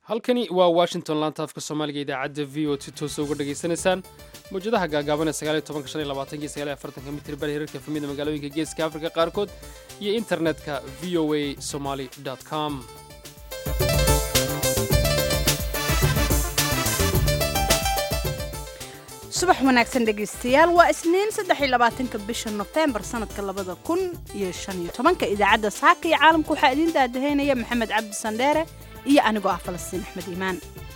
halkani waa washington laanta afka soomaaliga idaacadda v o si toosa uga dhagaysanaysaan mawjadaha gaagaaban ee sagaaliyo tobanka shan iyo labaatanka iyo sagaaliyo afartanka mitir bari hirarka efamida magaalooyinka geeska afrika qaarkood iyo internetka v o a somaly com subax wanaagsan dhegaystayaal waa isniin saddex iyo labaatanka bisha nofembar sanadka labada kun iyo shan iyo tobanka idaacadda saaka iyo caalamka waxaa idiin daadahaynaya maxamed cabdi sandheere iyo anigoo ah falastiin axmed iimaan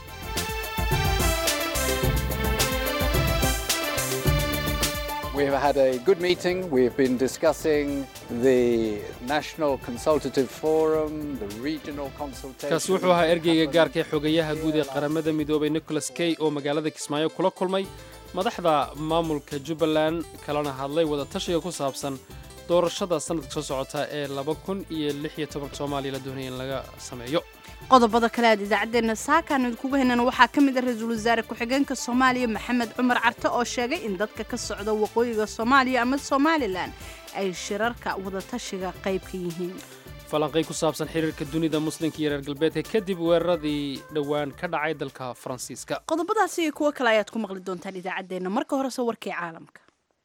We have had a good meeting. We've been discussing the National Consultative Forum, the regional consultation. kaasi wuxuu ahaa ergeyga gaarka ee xogayaha guud ee qaramada midoobay nicholas kay oo magaalada kismaayo kula kulmay madaxda maamulka jubbaland kalena hadlay wadatashiga ku saabsan doorashada sanadka soo socota ee laba kun iyo lix iyo tobanka soomaaliya la doonaya in laga sameeyo qodobada kale aad idaacaddeenna saakaan idinkuga haynana waxaa ka mid ah ra-iisul wasaare ku-xigeenka soomaaliya maxamed cumar carte oo sheegay in dadka ka socda waqooyiga soomaaliya ama somalilan ay shirarka wadatashiga qayb ka yihiin falanqay ku saabsan xiriirka dunida muslimka iyo reer galbeedka kadib weeraradii dhowaan ka dhacay dalka faransiiska qodobadaasi iyo kuwo kale ayaad ku maqli doontaan idaacaddeenna marka horese warkii caalamka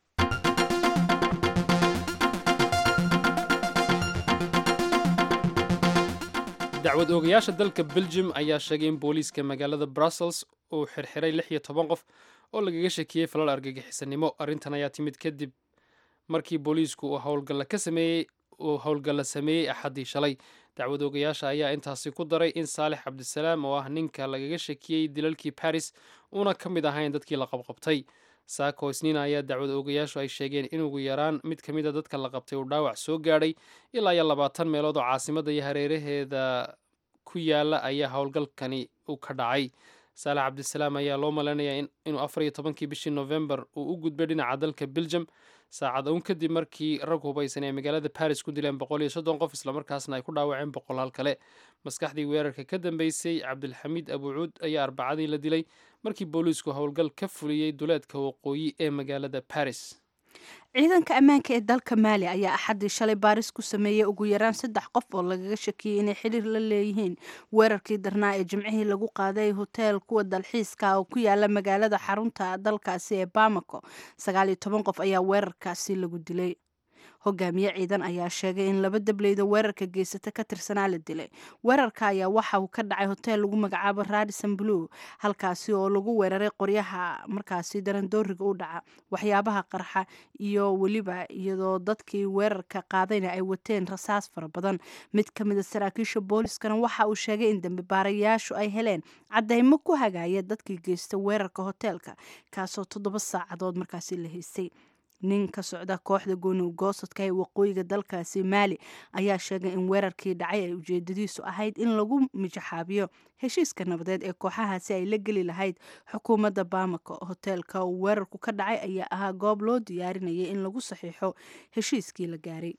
dacwad oogayaasha dalka belgium ayaa sheegay in booliiska magaalada brussels uu xirxiray lix iyo toban qof oo lagaga shakiyey falal argagixisanimo arrintan ayaa timid kadib markii booliisku uu howlgalla ka sameeyey uu howlgalla sameeyey axaddii shalay dacwad oogayaasha ayaa intaasi ku daray in saalex cabdisalaam oo ah ninka lagaga shakiyey dilalkii baris uuna ka mid ahayn dadkii la qabqabtay saako isniina ayaa dacwad oogayaashu ay sheegeen in ugu yaraan mid ka mid a dadka la qabtay uu dhaawac soo gaadhay ilaa iyo labaatan meelood oo caasimadda iyo hareeraheeda ku yaala ayaa howlgalkani u ka dhacay saalex cabdisalaam ayaa loo malaynayaa inuu afar iyo tobankii bishii novembar uu u gudbay dhinaca dalka belgium saacad uun kadib markii rag hubaysan ay magaalada baris ku dileen boqol iyo soddon qof islamarkaasna ay ku dhaawaceen boqolaal kale maskaxdii weerarka ka dambeysay cabdilxamiid abuucuud ayaa arbacadii la dilay markii booliisku howlgal ka fuliyey duleedka waqooyi ee magaalada baris ciidanka ammaanka ee dalka maali ayaa axaddii shalay baaris ku sameeyey ugu yaraan saddex qof oo lagaga shakiyey inay xiriir la leeyihiin weerarkii darnaa ee jimcihii lagu qaaday hoteel kuwa dalxiiska oo ku yaala magaalada xarunta dalkaasi ee bamako sagaal iyo toban qof ayaa weerarkaasi lagu dilay hogaamiye ciidan ayaa sheegay in laba dableyda weerarka geysata ka tirsanaa la dilay weerarka ayaa waxa uu ka dhacay hoteel lagu magacaabo radison blue halkaasi oo lagu weeraray qoryaha markaasi darandooriga u dhaca waxyaabaha qarxa iyo weliba iyadoo dadkii weerarka qaadayna ay wateen rasaas fara badan mid ka mida saraakiisha booliiskana waxa uu sheegay in dambi baarayaashu ay heleen cadeymo ku hagaaya dadkii geysta weerarka hoteelka kaasoo toddoba saacadood markaasi la haystay nin ka socda kooxda gooni goosadka ee waqooyiga dalkaasi maali ayaa sheegay in weerarkii dhacay ay ujeedadiisu ahayd in lagu mijaxaabiyo heshiiska nabadeed ee kooxahaasi ay la geli lahayd xukuumadda bamako hoteelka uu weerarku ka dhacay ayaa ahaa goob loo diyaarinayay in lagu saxiixo heshiiskii la gaaray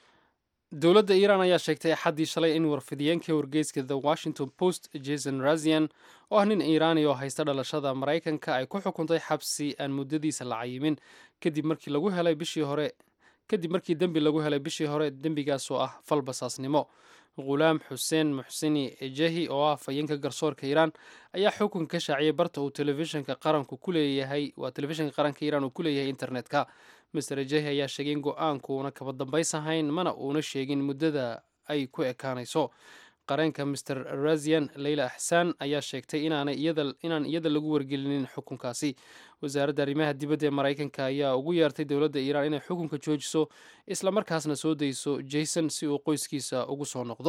dowladda iiraan ayaa sheegtay axaddii shalay in warfidiyeenka wargeyska the washington post jason razian oo ah nin iiraani oo haysta dhalashada maraykanka ay ku xukuntay xabsi aan muddadiisa la cayimin kadib markii lagu helay bishii hore kadib markii dembi lagu helay bishii hore dembigaas oo ah fal basaasnimo ghulaam xuseen muxsini ejehi oo ah fayeenka garsoorka iiraan ayaa xukun ka shaaciyay barta uu telefishinka qaranku ku leeyahay waa telefishinka qaranka iiraan uu ku leeyahay internetka master ejehi ayaa sheegay in go-aanku uuna kaba dambays ahayn mana uuna sheegin muddada ay ku ekaanayso qareenka master razian leyla axsaan ayaa sheegtay inaan iyada lagu wargelinin xukunkaasi wasaaradda arrimaha dibadda ee maraykanka ayaa ugu yeertay dowladda iiraan inay xukunka joojiso islamarkaasna soo dayso jason si uu qoyskiisa ugu soo noqdo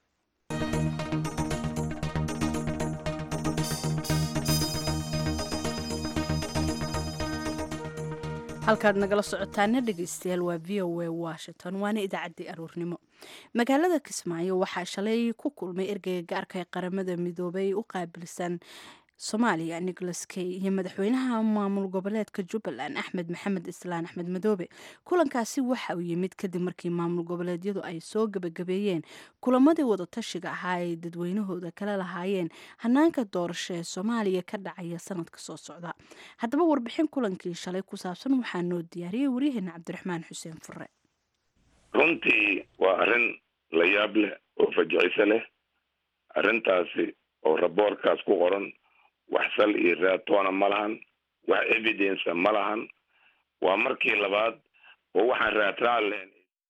halkaad nagala socotaana dhegeystayaal waa v o a washington waana idaacaddii aruurnimo magaalada kismaayo waxaa shalay ku kulmay ergeyga gaarka ee qaramada midoobay u qaabilsan soomaaliya nicholas kay iyo madaxweynaha maamul goboleedka jubbaland axmed maxamed islaan axmed madoobe kulankaasi waxa uu yimid kadib markii maamul goboleedyadu ay soo gebagabeeyeen kulamadii wadatashiga ahaa ay dadweynahooda kala lahaayeen hanaanka doorasho ee soomaaliya ka dhacaya sanadka soo socda haddaba warbixin kulankii shalay ku saabsan waxaa noo diyaariyey waryaheena cabdiraxmaan xuseen fure runtii waa arrin la yaab leh oo fajiciso leh arrintaasi oo raboorkaas ku qoran wax sal iyo raatoona ma lahan wax evidence ma lahan waa markii labaad oo waxaan raadraac lahayn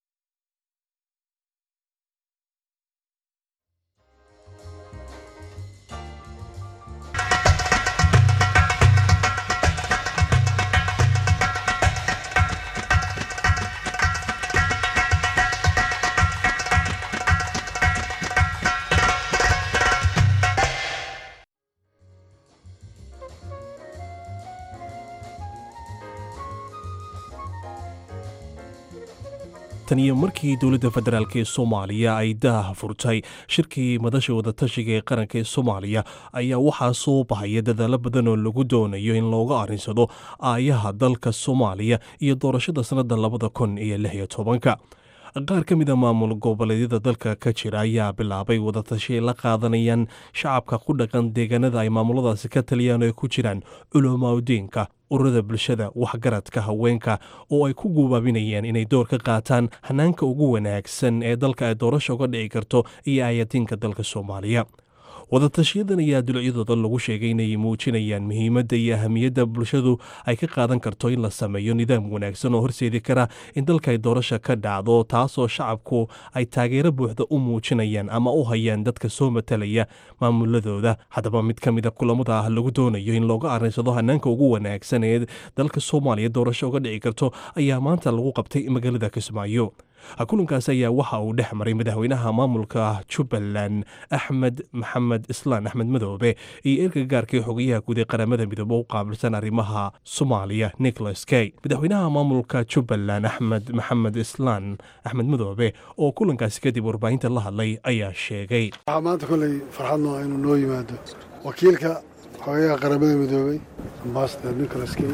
tan iyo markii dowladda federaalk ee soomaaliya ay daaha furtay shirkii madasha wadatashiga ee qaranka ee soomaaliya ayaa waxaa soo bahaya dadaalo badan oo lagu doonayo in looga arrinsado aayaha dalka soomaaliya iyo doorashada sannadda labada kun iyo lix iyo tobanka qaar ka mid a maamul goboleedyada dalka ka jira ayaa bilaabay wadatashiay la qaadanayaan shacabka ku dhaqan deegaanada ay maamuladaasi ka taliyaan oo ay ku jiraan culamaaudiinka ururada bulshada waxgaradka haweenka oo ay ku gubaabinayaan inay door ka qaataan hanaanka ugu wanaagsan ee dalka ay doorasha uga dhici karto iyo ayatiinka dalka soomaaliya wadatashiyadan ayaa dulucyadooda lagu sheegay inay muujinayaan muhiimadda iyo ahamiyadda bulshadu ay ka qaadan karto in la sameeyo nidaam wanaagsan oo horseedi kara in dalka ay doorasha ka dhacdo taasoo shacabku ay taageero buuxda u muujinayaan ama u hayaan dadka soo matalaya maamuladooda haddaba mid ka mid a kulamada ah lagu doonayo in looga arrinsado hanaanka ugu wanaagsan ee dalka soomaaliya doorasho uga dhici karto ayaa maanta lagu qabtay magaalada kismaayo kulankaas ayaa waxa uu dhex maray madaxweynaha maamulka jubbaland axmed maxamed islaan axmed madoobe iyo erga gaarkii xogayaha guud ee qaramada midoobe u qaabilsan arrimaha soomaaliya nicholas kay madaxweynaha maamulka jubbaland axmed maxamed islaan axmed madoobe oo kulankaasi kadib warbaahinta la hadlay ayaa sheegay waxaa maanta kolley farxadno inuu noo yimaado wakiilka xogayaha qaramada midoobey ambasador nicholas kay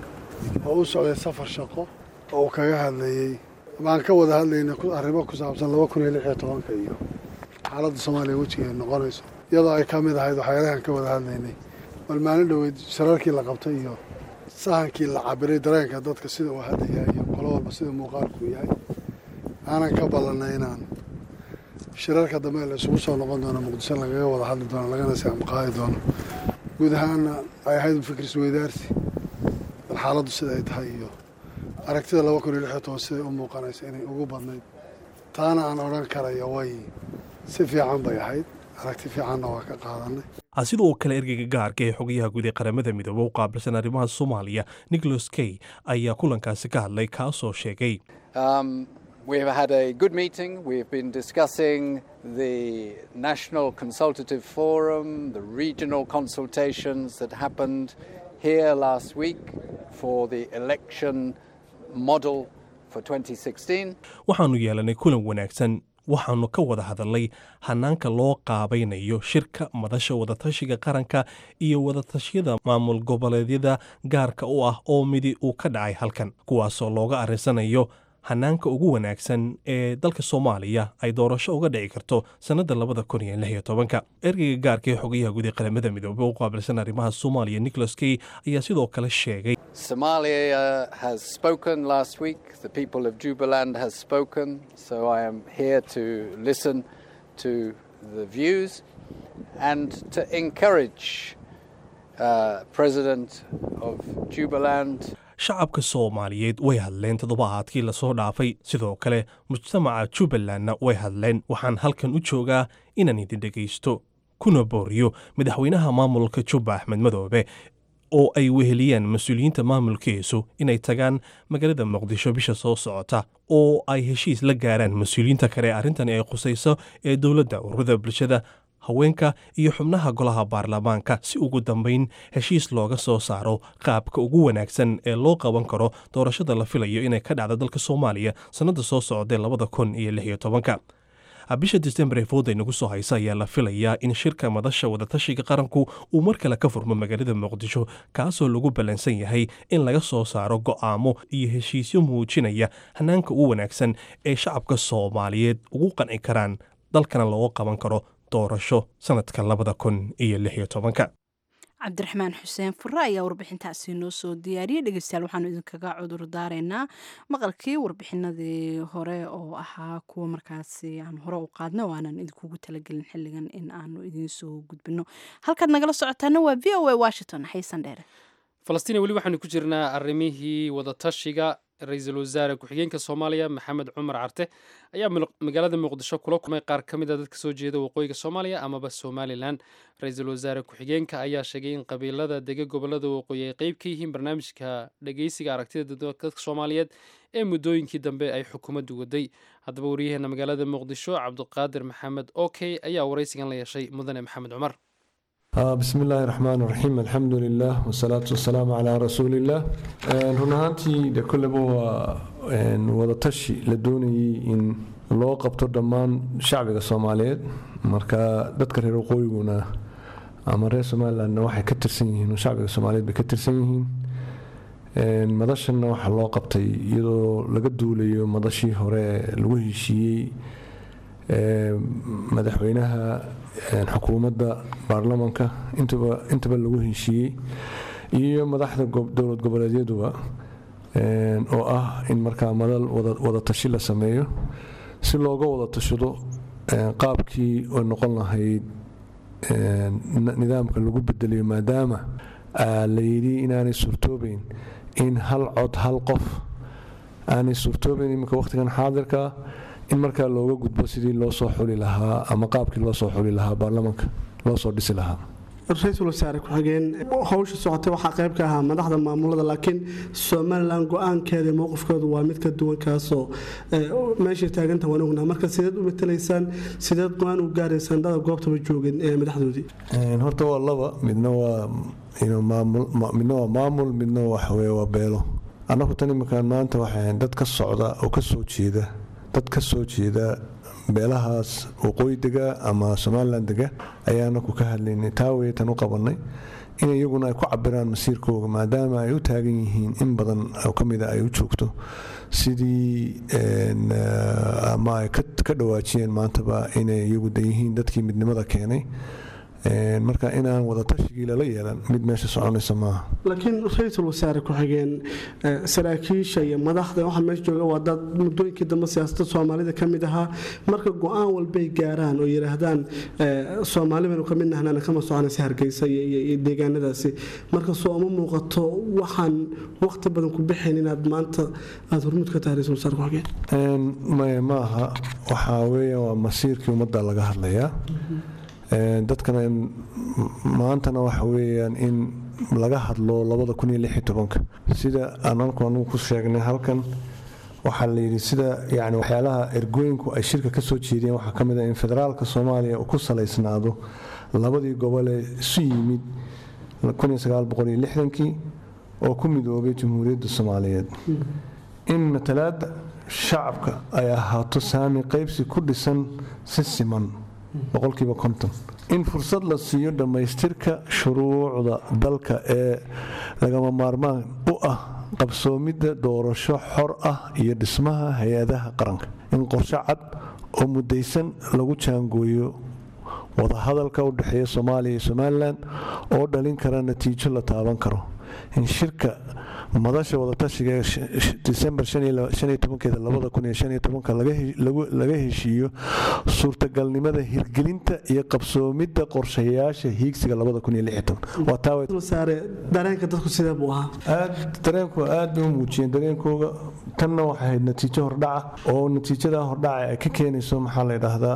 oo u socday safar shaqo oo uu kaga hadlayey maan ka wada hadlayna arrimo ku saabsan laba kun iyo lix iyo tobanka iyo xaaladda soomaaliya wejigeed noqonayso iyadoo ay ka mid ahayd waxyaalahan ka wada hadlaynay bal maalin dhoweyd shirarkii la qabtay iyo sahankii la cabiray dareenka dadka sida uu hadda yahay iyo qolo walba sida muuqaalku yahay aanan ka ballanay inaan shirarka dambe la isugu soo noqon doono muqdisho lagaga wada hadli doono lagana saamqaadi doono guud ahaana ay ahayd fikir isweydaarsi bal xaaladdu sida ay tahay iyo aragtida laba kun iyo lix iyo toban siday u muuqanaysa inay ugu badnayd taana aan odhan karaya way si fiican bay ahayd aragti fiicanna waa ka qaadanay sidoo kale ergeyga gaarka ee xogayaha guud ee qaramada midoobe u qaabilsan arrimaha soomaaliya nicholas kay ayaa kulankaasi ka hadlay kaasoo sheegay We've had a good meeting. We've been discussing the National Consultative Forum, the regional consultations that happened here last week for the election model for 2016. waxaannu yeelanay kulan wanaagsan waxaannu ka wada hadalnay hanaanka loo qaabaynayo shirka madasha wadatashiga qaranka iyo wadatashyada maamul goboleedyada gaarka u ah oo midi uu ka dhacay halkan kuwaasoo looga arrinsanayo hanaanka ugu wanaagsan ee dalka soomaaliya ay doorasho uga dhici karto sannadda labada kun iyo lix iyo tobanka ergeyga gaarka ee xogayaha guud ee qaramada midoobe u qaabilsan arrimaha soomaaliya nicholas kay ayaa sidoo kale sheegay Somalia has spoken last week. The people of Jubaland has spoken. So I am here to listen to the views and to encourage uh, President of Jubaland shacabka soomaaliyeed way hadleen toddobaadkii lasoo dhaafay sidoo kale mujtamaca jubbalandna way hadleen waxaan halkan u joogaa inaan idin dhegaysto kuna booriyo madaxweynaha maamulka jubba axmed madoobe oo ay weheliyaan mas-uuliyiinta maamulkiisu inay tagaan magaalada muqdisho bisha soo socota oo ay heshiis la gaaraan mas-uuliyiinta kale ee arrintani ay khusayso ee dowladda ururada bulshada haweenka iyo xubnaha golaha baarlamaanka si ugu dambayn heshiis looga soo saaro qaabka ugu wanaagsan ee loo qaban karo doorashada la filayo inay ka dhacdo dalka soomaaliya sannadda soo socdae labada kun iyo lix iyo tobanka bisha disembar ee fooda inagu soo haysa ayaa la filayaa in shirka madasha wadatashiga qaranku uu mar kale ka furmo magaalada muqdisho kaasoo lagu ballansan yahay in laga soo saaro go'aamo iyo heshiisyo muujinaya hanaanka ugu wanaagsan ee shacabka soomaaliyeed ugu qanci karaan dalkana looga qaban karo doorasho sanadka labada kun iyo lix iyo tobanka cabdiraxmaan xuseen fure ayaa warbixintaasi noo soo diyaariyey dhegeystayaal waxaanu idinkaga cudur daaraynaa maqalkii warbixinadii hore oo ahaa kuwa markaasi aan hore u qaadna oo aanan idinkugu talagelin xilligan in aanu idiin soo gudbino halkaad nagala socotaana waa v o a washington xaysan dheere falastiin weli waxaanu ku jirnaa arrimihii wadatashiga ra-iisul wasaare ku-xigeenka soomaaliya maxamed cumar carte ayaa magaalada muqdisho kula kulmay qaar ka mid a dadka soo jeeda waqooyiga soomaaliya amaba somalilan ra-iisul wasaare ku-xigeenka ayaa sheegay in qabiilada dega gobolada waqooyi ay qeyb ka yihiin barnaamijka dhageysiga aragtida dadka soomaaliyeed ee muddooyinkii dambe ay xukuumaddu waday haddaba waryaheena magaalada muqdisho cabdiqaadir maxamed okey ayaa waraysigan la yeeshay mudane maxamed cumar bismi illaahi raxmaan raxiim alxamdu lilah wasalaatu wasalaamu calaa rasuuliillah run ahaantii de kolleba waa wadatashi la doonayay in loo qabto dhammaan shacbiga soomaaliyeed marka dadka reer waqooyiguna ama reer somalilandna waxay ka tirsan yihiin shacbiga soomaaliyeed bay ka tirsan yihiin madashanna waxaa loo qabtay iyadoo laga duulayo madashii hore lagu heshiiyey madaxweynaha xukuumadda baarlamanka intaba lagu heshiiyey iyo madaxda dowlad goboleedyaduba oo ah in markaa madal wadatashi la sameeyo si looga wada tashado qaabkii oo noqon lahayd nidaamka lagu bedeliyo maadaama la yidhi inaanay suurtoobeyn in hal cod hal qof aanay suurtoobeyn iminka wakhtigan xaadirka in markaa looga gudbo sidii loo soo xuli lahaa ama qaabkii loo soo xuli lahaa baarlamanka loo soo dhisi lahaa ra-iisul wasaare ku-xigeen howsha socotay waxaa qayb ka ahaa madaxda maamulada laakiin somalilan go-aankeeda mowqifkoodu waa mid ka duwan kaasoo meeshay taaganta waan ognaa marka sideed u matalaysaan sideed go-aan u gaaraysaan dada goobtaba joogeen ee madaxdoodii horta waa laba midna waa midna waa maamul midna waxaweye waa beelo annagu tan iminkaan maanta waxay dad ka socda oo ka soo jeeda dad ka soo jeeda beelahaas waqooyi dega ama somalilan dega ayaana ku ka hadlaynay taa weetan u qabanay in iyaguna ay ku cabiraan masiirkooga maadaama ay u taagan yihiin in badan oo ka mida ay u joogto sidii ama ay ka dhawaajiyeen maantaba inay iyagu da yihiin dadkii midnimada keenay marka inaan wadatashigii lala yeelan mid meesha soconaysa maaha laakiin ra-iisul wasaare ku-xigeen saraakiisha iyo madaxda waxaa meesha jooga waa dad muddooyinkii dambe siyaasadda soomaalida ka mid ahaa marka go-aan walbay gaaraan oo yidhaahdaan soomaali baynu ka mid nahnana kama soconaysa hargeysa iyo deegaanadaasi marka soo uma muuqato waxaan waqti badan ku bixayn inaad maanta aada hormuud ka tahay ra-isul wasaare ku-xigeen maya maaha waxaa weeyaan waa masiirkii ummadda laga hadlayaa dadkana maantana waxa weeyaan in laga hadlo labada kun iyo lix iyo tobanka sida aananku anugu ku sheegnay halkan waxaa la yidhi sida yani waxyaalaha ergooyinku ay shirka ka soo jeediyeen waxaa ka mid ah in federaalka soomaaliya uu ku salaysnaado labadii gobolee isu yimid kii oo ku midoobay jamhuuriyadda soomaaliyeed in matalaadda shacabka ay ahaato saami qaybsi ku dhisan si siman boqolkiiba konton in fursad la siiyo dhammaystirka shuruucda dalka ee lagama maarmaan u ah qabsoomidda doorasho xor ah iyo dhismaha hay-adaha qaranka in qorshe cad oo muddaysan lagu jaangooyo wadahadalka u dhexeeya soomaaliya iyo somalilan oo dhalin kara natiijo la taaban karo in shirka madasha wadatashiga disembar laga heshiiyo suurtagalnimada hirgelinta iyo qabsoomidda qorshayaasha hiigsiga dareenka dadku sidee buu ahaa dareenku aad bay u muujiyeen dareenkooga tanna waxay ahayd natiijo hordhaca oo natiijada hordhaca ay ka keenayso maxaa la ydhaahdaa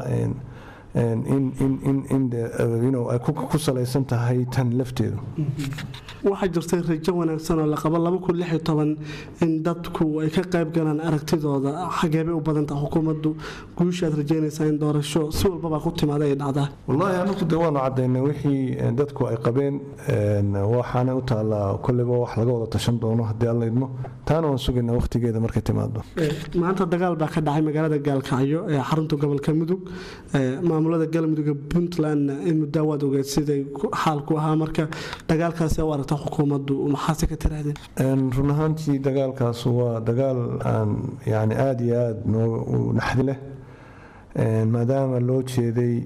ay ku salaysan tahay tan lafteedu waxaa jirtay rajo wanaagsan oo la qabo in dadku ay ka qayb galaan aragtidooda xageebay u badantaha xukuumaddu guusha aad rajeynaysaa in doorasho si walbaba ku timaada ay dhacdaa wallaahi anagu de waanu cadaynay wixii dadku ay qabeen waxaana u taallaa kolleyba wax laga wada tashan doono haddii alla idmo taana waan sugaynaa waqtigeeda markay timaado maanta dagaal baa ka dhacay magaalada gaalkacyo ee xarunta gobolka mudug maamulada galmudug puntland in muddaa waad ogeed siday xaalku ahaa marka dagaalkaasi u aragta xukuumaddu maxaase ka tirahdeen run ahaantii dagaalkaas waa dagaal aan yani aada iyo aada noo naxdi leh maadaama loo jeeday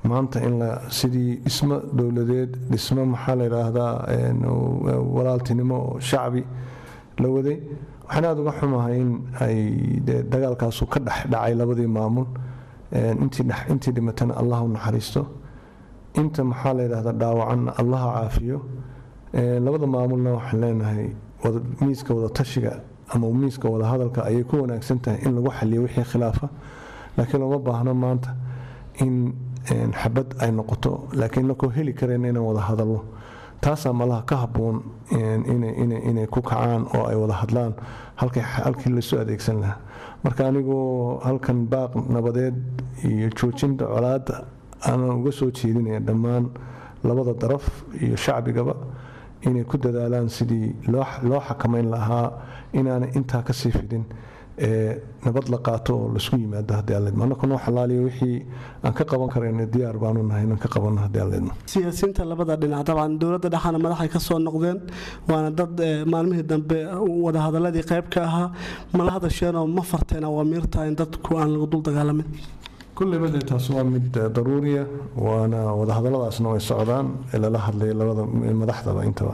maanta in la sidii dhismo dowladeed dhismo maxaa la yidhaahdaa walaaltinimo oo shacbi la waday waxaan aada uga xumahay in ay dee dagaalkaasu ka dhex dhacay labadii maamul intii dhimatana allah u naxariisto inta maxaa la yidhaahdaa dhaawacanna allaha caafiyo labada maamulna waxaan leenahay miiska wadatashiga ama miiska wadahadalka ayay ku wanaagsan tahay in lagu xaliyo wixii khilaafa laakiin looma baahno maanta in xabad ay noqoto laakiin nakoo heli kareen inaan wada hadalno taasaa malaha ka habboon inay ku kacaan oo ay wada hadlaan halkii lasoo adeegsan lahaa marka anigoo halkan baaq nabadeed iyo joojinta colaadda aanan uga soo jeedinaya dhammaan labada daraf iyo shacbigaba inay ku dadaalaan sidii loo xakamayn lahaa inaanay intaa kasii fidin nabad la qaato oo laisku yimaado haddii alleedmo annaka noo xalaaliyo wixii aan ka qaban karayna diyaar baanu nahay inaan ka qabanno haddii alleedmo siyaasiyiinta labada dhinac dabcan dowladda dhexaana madaxay ka soo noqdeen waana dad maalmihii dambe wadahadaladii qayb ka ahaa mala hadasheenoo ma farteen awaamiirta in dadku aan lagu dul dagaalamin kulleyba dee taas waa mid daruuriya waana wadahadalladaasna way socdaan ee lala hadlaya labada madaxdaba intaba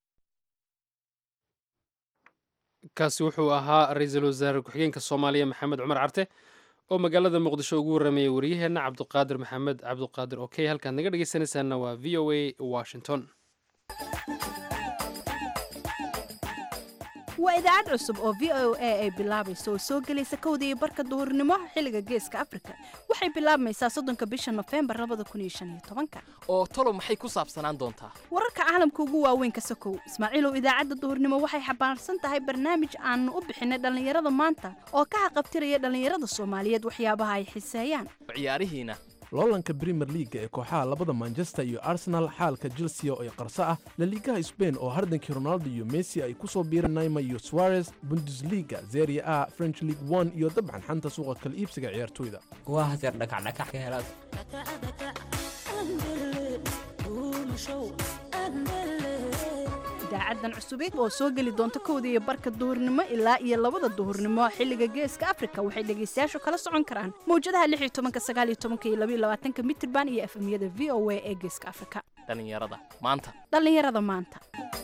kaasi wuxuu ahaa ra-iisul wasaare ku-xigeenka soomaaliya maxamed cumar carte oo magaalada muqdisho ugu warramayay waryaheenna cabduqaadir maxamed cabduqaadir okey halkaad naga dhegeysanaysaanna waa v o a washington waa idaacad cusub oo v o a ay bilaabayso oo soo gelaysa kowda iyo barka duhurnimo xilliga geeska afrika waxay bilaabmaysaa soddonka bisha nofembar labada kun iyo shan iyo tobanka oo talo maxay ku saabsanaan doontaa wararka caalamka ugu waaweyn ka sokow ismaaciilow idaacadda duhurnimo waxay xambaarsan tahay barnaamij aanu u bixinay dhallinyarada maanta oo ka xaqabtiraya dhallinyarada soomaaliyeed waxyaabaha ay xiseeyaan ciyaarihiina loolanka brimer liaga ee kooxaha labada manchester iyo arsenal xaalka chelsea oo ay qarso ah laliigaha sbain oo hardankii ronaldo iyo messi ay ku soo biireen naima iyo suarez bundesliga zeria a french league one iyo dabcan xanta suuqa kala iibsiga ciyaartoyda waa haseer dhakacdhakax ka helaad idaacadan cusubeed oo soo geli doonta kowda iyo barka duhurnimo ilaa iyo labada duhurnimo xilliga geeska afrika waxay dhegaystayaashu kala socon karaan mawjadaha lix iyo tobanka sagaal iyo tobanka iyo labaiyo labaatanka mitirban iyo efemyada v o a ee geeska afrika dhallinyarada maanta dhallinyarada maanta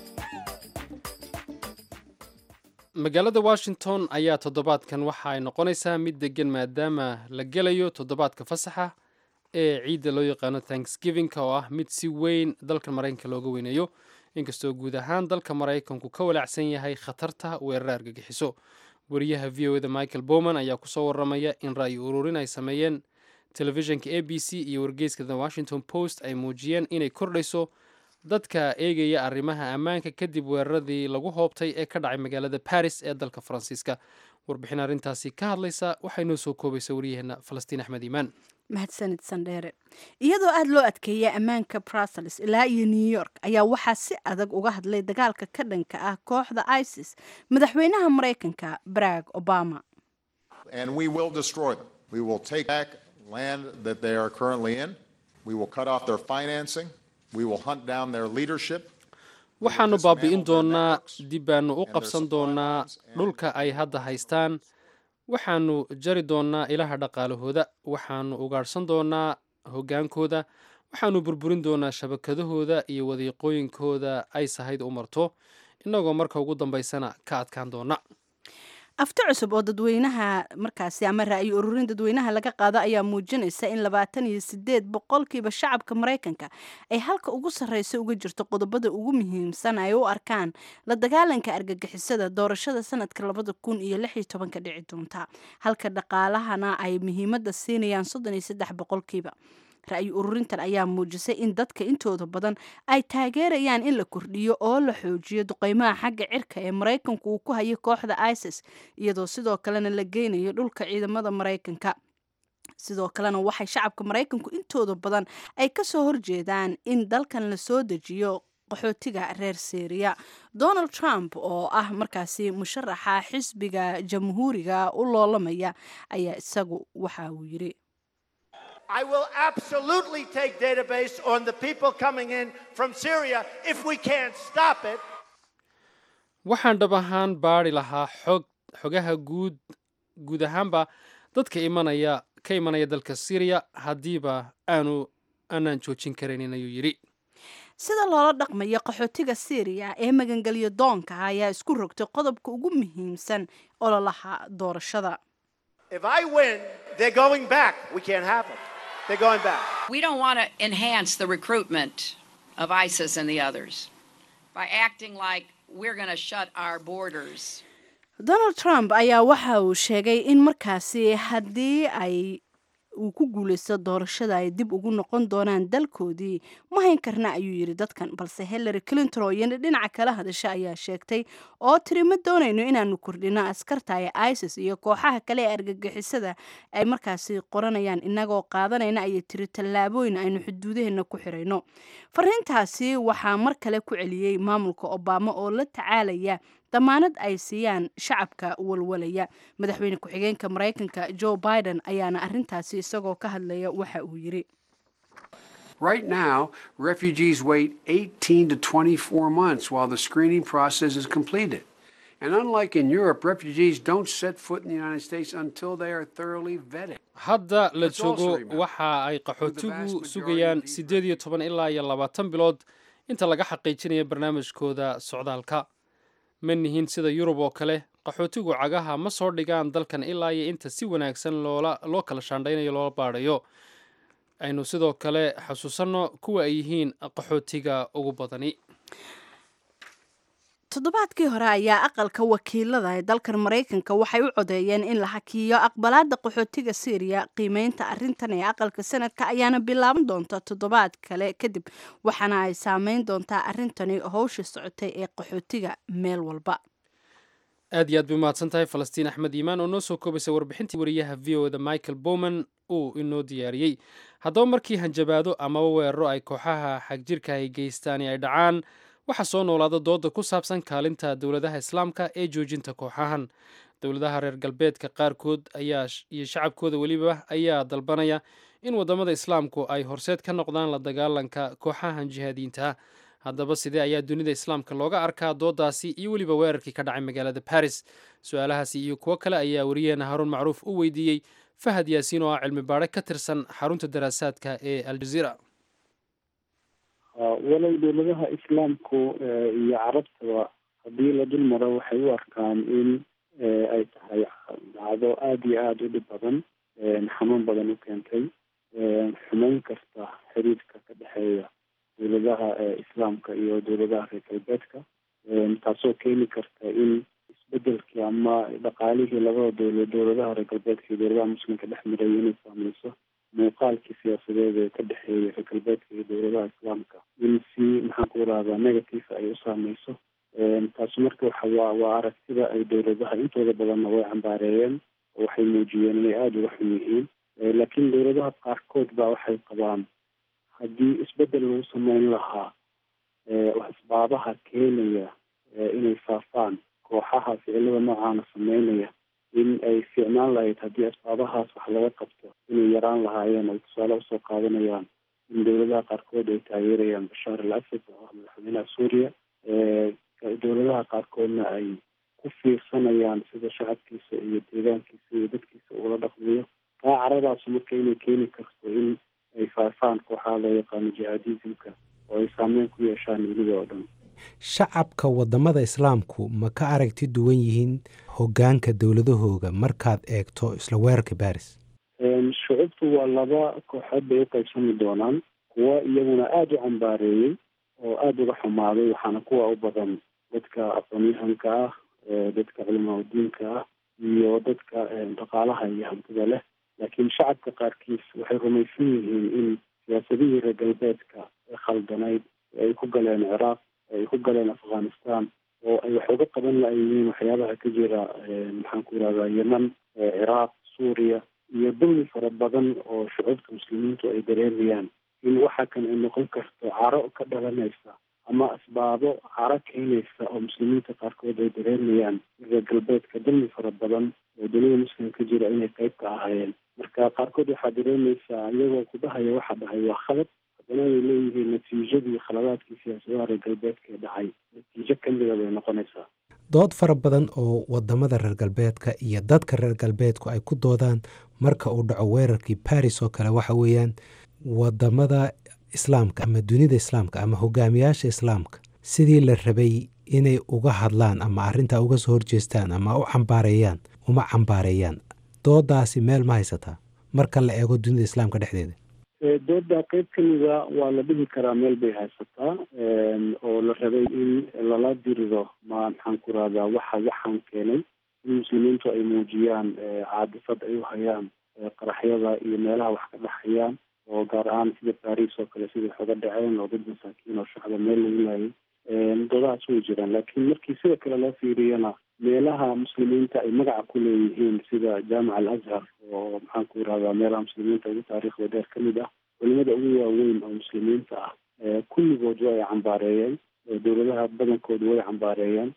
magaalada washington ayaa toddobaadkan waxa ay noqonaysaa mid degan maadaama la gelayo toddobaadka fasaxa ee ciidda loo yaqaano thanksgiving-ka oo ah mid si weyn dalka maraykanka looga weyneeyo inkastoo guud ahaan dalka maraykanku ka walaacsan yahay khatarta weerar argagixiso wariyaha v o eda michael bowman ayaa kusoo waramaya in ra'yi ururin ay sameeyeen telefishinka a b c iyo wargeyska the washington post ay muujiyeen inay kordhayso dadka eegaya arrimaha ammaanka kadib weeraradii lagu hoobtay ee ka dhacay magaalada baris ee dalka faransiiska warbixin arrintaasi ka hadlaysa waxay noo soo koobaysa waryaheena falastiin axmed iimaan mahadsanid sandheere iyadoo aada loo adkeeyay ammaanka brussels ilaa iyo new york ayaa waxaa si adag uga hadlay dagaalka ka dhanka ah kooxda isis madaxweynaha maraykanka barack obama waxaannu baabi'in doonaa dib baanu u qabsan doonaa dhulka ay hadda haystaan waxaannu jari doonaa ilaha dhaqaalahooda waxaannu ugaadhsan doonaa hoggaankooda waxaannu burburin doonaa shabakadahooda iyo wadiiqooyinkooda ay sahayd u marto innagoo marka ugu dambaysana ka adkaan doona afti cusub oo dadweynaha markaasi ama ra'yi ururin dadweynaha laga qaado ayaa muujinaysa in labaatan iyo sideed boqolkiiba shacabka maraykanka ay halka ugu sarreysa uga jirto qodobada ugu muhiimsan ay u arkaan la dagaalanka argagixisada doorashada sanadka labada kun iyo lix iyo tobanka dhici doonta halka dhaqaalahana ay muhiimadda siinayaan soddon iyo saddex boqolkiiba ra'yi ururintan ayaa muujisay in dadka intooda badan ay taageerayaan in la kordhiyo oo la xoojiyo duqeymaha xagga cirka ee maraykanku uu ku hayay kooxda isis iyadoo sidoo kalena la geynayo dhulka ciidamada maraykanka sidoo kalena waxay shacabka maraykanku intooda badan ay kasoo horjeedaan in dalkan la soo dejiyo qaxootiga reer syriya donald trump oo ah markaasi musharaxa xisbiga jamhuuriga u loolamaya ayaa isagu waxa uu yiri I will absolutely take database on the people coming in from Syria if we can't stop it. waxaan dhab ahaan baari lahaa xog xogaha guud guud ahaanba dadka imanaya ka imanaya dalka syriya haddiiba aanu aanaan joojin karaynin ayuu yidhi sida loola dhaqmayo qaxootiga syriya ee magangelyo doonka ah ayaa isku rogtay qodobka ugu muhiimsan ololaha doorashada If I win, they're going back. We can't have them. They're going back. We don't want to enhance the recruitment of ISIS and the others by acting like we're going to shut our borders. donald trump ayaa waxa uu sheegay in markaasi haddii ay uu ku guulaysto doorashada ay dib ugu noqon doonaan dalkoodii ma hayn karna ayuu yidhi dadkan balse hillary clinton oo iyana dhinaca kala hadasha ayaa sheegtay oo tiri ma doonayno inaanu kordhino askarta ee isis iyo kooxaha kale ee argagixisada ay markaasi qoranayaan inagoo qaadanayna ayay tiri tallaabooyin aynu xuduudaheena ku xirayno fariintaasi waxaa mar kale ku celiyey maamulka obama oo la tacaalaya damaanad ay siiyaan shacabka walwalaya madaxweyne ku-xigeenka maraykanka joe biden ayaana arintaasi isagoo ka hadlaya waxa uu yidhi Right now, refugees wait 18 to 24 months while the screening process is completed. And unlike in Europe, refugees don't set foot in the United States until they are thoroughly vetted. hadda la Let's also joogo remember waxa ay the vast qaxootigu majority sugayaan siddeed iyo toban ilaa iyo labaatan bilood inta laga xaqiijinayo barnaamijkooda socdaalka ma nihin sida yurub oo kale qaxootigu cagaha ma soo dhigaan dalkan ilaa iyo inta si wanaagsan loola loo kala shaandhaynayo loola baadhayo aynu sidoo kale xasuusanno kuwa ay yihiin qaxootiga ugu badani toddobaadkii hore ayaa aqalka wakiilada ee dalkan maraykanka waxay u codeeyeen in la hakiyo aqbalaada qaxootiga syriya qiimeynta arintan ee aqalka sanadka ayaana bilaaban doonta toddobaad kale kadib waxaana ay saameyn doontaa arintani howsha socotay ee qaxootiga meel walba aad iyo aad bay umahadsan tahay falastiin axmed iimaan oo noo soo koobaysay warbixintii wariyaha v o da michael bowman uu inoo diyaariyey haddaba markii hanjabaado amaba weeraro ay kooxaha xagjirka ay geystaan ay dhacaan waxaa soo noolaada dooda ku saabsan kaalinta dowladaha islaamka ee joojinta kooxahan dowladaha reer galbeedka qaarkood ayaa iyo shacabkooda weliba ayaa dalbanaya in wadamada islaamku ay horseed ka noqdaan la dagaalanka kooxahan jihaadiyiinta haddaba sidee ayaa dunida islaamka looga arkaa doodaasi iyo weliba weerarkii ka dhacay magaalada baris su-aalahaasi iyo kuwo kale ayaa wariyaheena haruun macruuf u weydiiyey fahad yaasiin oo ah cilmi baadhe ka tirsan xarunta daraasaadka ee aljaziira walow dowladaha islaamku iyo carabtaba haddii la dul maro waxay u arkaan in ay tahay dhacdo aada iyo aada u dhib badan xanuun badan u keentay xumeyn kasta xiriirka ka dhexeeya dowladaha islaamka iyo dowladaha reer galbeedka taasoo keeni karta in isbedelkii ama dhaqaalihii labada dowlad dowladaha reer galbeedka iyo dowladaha muslimka dhex maraya inay saameyso muuqaalkii siyaasadeed ee ka dhexeeya reer galbeedka iyo dowladaha islaamka in si maxaan ku irahdaa negative ay u saameyso taasi marka waxa waa waa aragtida ay dowladaha intooda badanna way cambaareeyeen oo waxay muujiyeen inay aada uga xun yihiin laakiin dowladaha qaarkood baa waxay qabaan haddii isbedel lagu sameyn lahaa asbaabaha keenaya inay faafaan kooxaha ficilada noocaana sameynaya in ay fiicnaan lahayd haddii asbaabahaas wax laga qabto inay yaraan lahaayeen ay tusaale usoo qaadanayaan in dowladaha qaarkood ay taageerayaan bashaar al asad oo ah madaxweynaha suuriya dowladaha qaarkoodna ay ku fiirsanayaan sida shacabkiisa iyo deegaankiisa iyo dadkiisa ugala dhaqmayo taa caradaas marka inay keeni karto in ay faafaan kooxaha loo yaqaano jihaadismka oo ay saameyn ku yeeshaan dunida oo dhan shacabka wadamada islaamku ma ka aragti duwan yihiin hogaanka dowladahooga markaad eegto isla weerarka baris shucubtu waa laba kooxood bay uqaybsami doonaan kuwa iyaguna aada u cambaareeyey oo aada uga xumaaday waxaana kuwa u badan dadka aqoonyahanka ah dadka culimaadudiinka ah iyo dadka dhaqaalaha iyo hantida leh laakiin shacabka qaarkiis waxay rumaysan yihiin in siyaasadihii reer galbeedka ee khaldanayd ay ku galeen ciraaq ay ku galeen afghanistan oo ay wax uga qaban layihiin waxyaabaha ka jira maxaan ku irahdaa yeman ciraaq suuriya iyo dulmi fara badan oo shucuubta muslimiintu ay dareemayaan in waxa kan ay noqon karto caro ka dhalanaysa ama asbaabo caro keenaysa oo muslimiinta qaarkood ay dareemayaan reer galbeedka dulmi fara badan oo dunida muslim ka jira inay qayb ka ahaayeen marka qaarkood waxaa dareemaysaa iyagoo ku dhahaya waxa dhahay waa khalad haddana ay leeyihiin natiijadii khaladaadkii siyaasadaha reer galbeedka ee dhacay natiijo kamida bay noqonaysaa dood fara badan oo wadamada reer galbeedka iyo dadka reer galbeedku ay ku doodaan marka uu dhaco weerarkii baris oo kale waxa weeyaan wadamada islaamka ama dunida islaamka ama hogaamiyaasha islaamka sidii la rabay inay uga hadlaan ama arrintaa uga soo horjeestaan ama u cambaareeyaan uma cambaareeyaan doodaasi meel ma haysataa marka la eego dunida islaamka dhexdeeda dooda qeyb ka mida waa la dhihi karaa meel bay haysataa oo la rabay in lala diriro ma maxaan ku rahdaa waxa waxaan keenay in muslimiintu ay muujiyaan caadifad ay u hayaan qaraxyada iyo meelaha wax ka dhaxayaan oo gaar ahaan sida baris oo kale siday xoga dhaceen oo dad masaakiin oo shacba meel lagu laayay doodahaas way jiraan laakiin markii sida kale loo fiiriyana meelaha muslimiinta ay magaca ku leeyihiin sida jaamic al azhar oo maxaan ku irahdaa meelaha muslimiinta ugu taariikhda dheer ka mid ah culimada ugu waaweyn oo muslimiinta ah kulligood way cambaareeyeen dowladaha badankoodu way cambaareeyeen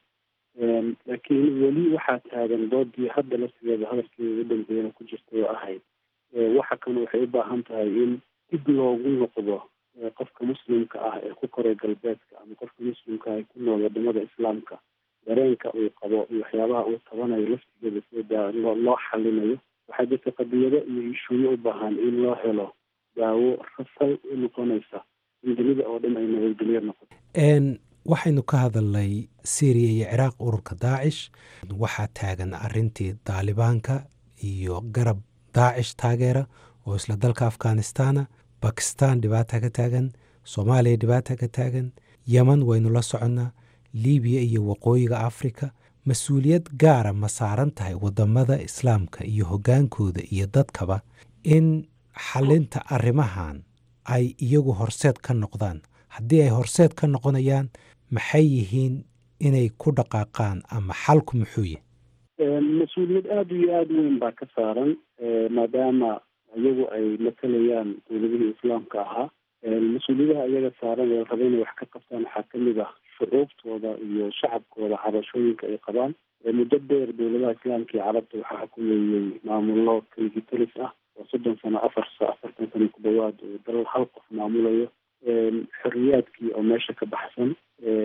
laakiin weli waxaa taagan doodii hadda laftigeeda hadalkeeda ugu dambeeyana ku jirtay oo ahayd waxa kan waxay u baahan tahay in dib loogu noqdo qofka muslimka ah ee ku koray galbeedka ama qofka muslimka ah ee ku nool wadamada islaamka dareenka uu qabo iyo waxyaabaha uu tabanayo laftigeeda sida loo xalinayo waxaa jirta qadiyado iyo ishuuyo u baahan in loo helo daawo rasal u noqonaysa in dunida oo dhan ay nabadgelyo noqoto waxaynu ka hadalnay syriya iyo ciraaq ururka daacish waxaa taagan arintii daalibaanka iyo garab daacish taageera oo isla dalka afghanistana bakistan dhibaata ka taagan soomaaliya dhibaata ka taagan yeman waynu la soconnaa libiya iyo waqooyiga afrika mas-uuliyad gaara ma saaran tahay wadamada islaamka iyo hoggaankooda iyo dadkaba in xalinta arrimahan ay iyagu horseed ka noqdaan haddii ay horseed ka noqonayaan maxay yihiin inay ku dhaqaaqaan ama xalku muxuu yahy mas-uuliyad aada iyo aada weyn baa ka saaran maadaama iyagu ay matalayaan dowladihii islaamka ahaa mas-uuliyadaha iyaga saaran ee raba inay wax ka qabtaan waxaa kamid ah shucuubtooda iyo shacabkooda cabashooyinka ay qabaan muddo dheer dowladaha islaamka iyo carabta waxaa xukumeeyey maamullo kaligitalis ah oo soddon sano afar afartan sano ku dhawaad oo dal hal qof maamulayo xorriyaadkii oo meesha ka baxsan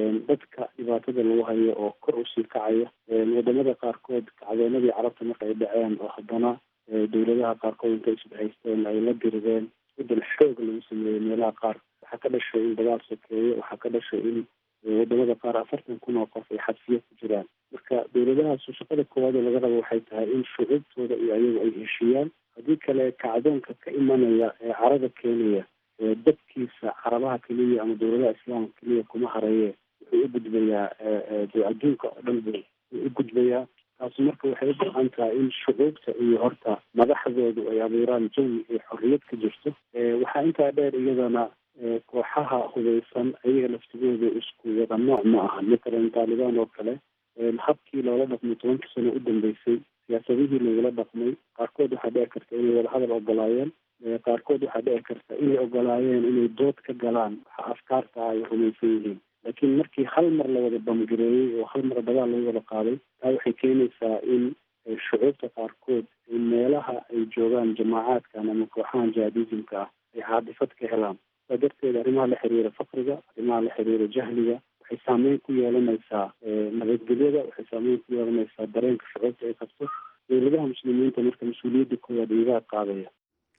dadka dhibaatada lagu hayo oo kor usii kacaya wadamada qaarkood kacdoonadii carabta marka ay dhaceen oo haddana dowladaha qaarkood intay isbahaysteen ay la dirideen isbedel xoog lagu sameeyey meelaha qaar waxaa ka dhashay in dagaal sokeeye waxaa ka dhashay in wadamada qaar afartan kun oo qof ay xabsiyo ku jiraan marka dowladahaasu shaqada koowaad oo laga rabo waxay tahay in shucuubtooda iyo ayagu ay heshiiyaan haddii kale kacdoonka ka imanaya ee carada keenaya dadkiisa carabaha keliya ama dowladaha islaamka keliya kuma hareeye wuxuu u gudbayaa adduunka oo dhan buu u gudbayaa taasi marka waxay u baahan tahay in shucuubta iyo horta madaxdoodu ay abuuraan jawi ay xorriyad ka jirto waxaa intaa dheer iyadana kooxaha hubeysan ayaga laftigooda isku wada nooc ma aha matalan taalibaan oo kale habkii loola dhaqmay tobankii sano u dambeysay siyaasadihii lagula dhaqmay qaarkood waxaa dhici karta inay wada hadal ogolaayeen qaarkood waxaa dhici karta inay ogolaayeen inay dood ka galaan waxa afkaarta ay rumaysan yihiin laakiin markii hal mar la wada bamgareeyey oo hal mar dagaal lagu wada qaaday taa waxay keenaysaa in shucuubta qaarkood meelaha ay joogaan jamaacaadkan ama kooxahan jihadismka ah ay caadifad ka helaan saa darteed arrimaha la xiriira fakriga arrimaha la xiriira jahliga waxay saameyn ku yeelanaysaa nabadgelyada waxay saameyn ku yeelanaysaa dareenka shucuubta ay qabto dowladaha muslimiinta marka mas-uuliyadda koowaad iyagaa qaadaya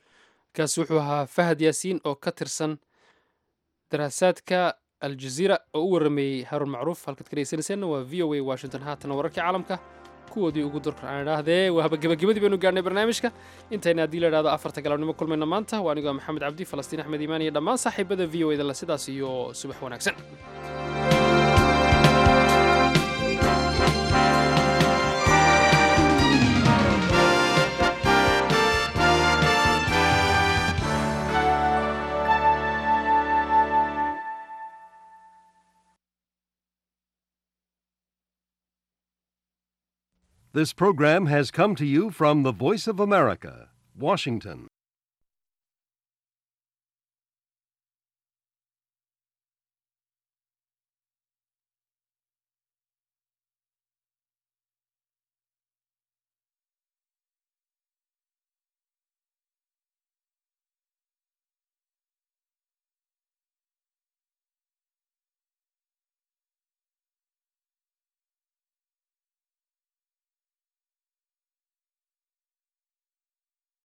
kaasi wuxuu ahaa fahad yaasiin oo ka tirsan daraasaadka aljaziira oo u warameeyey haruun macruuf halkaad ka dhegeysanayseena waa v o a washington haatana wararkii caalamka kuwoodii ugu durka aan idhaahdee waaba gebagabadii baynu gaarnay barnaamijka intayna haddii la idhahdo afarta galabnimo kulmayna maanta waa anigoo maxamed cabdi falastiin axmed iimaan iyo dhammaan saaxiibada v o edala sidaas iyo subax wanaagsan This program has come to you from the Voice of America, Washington.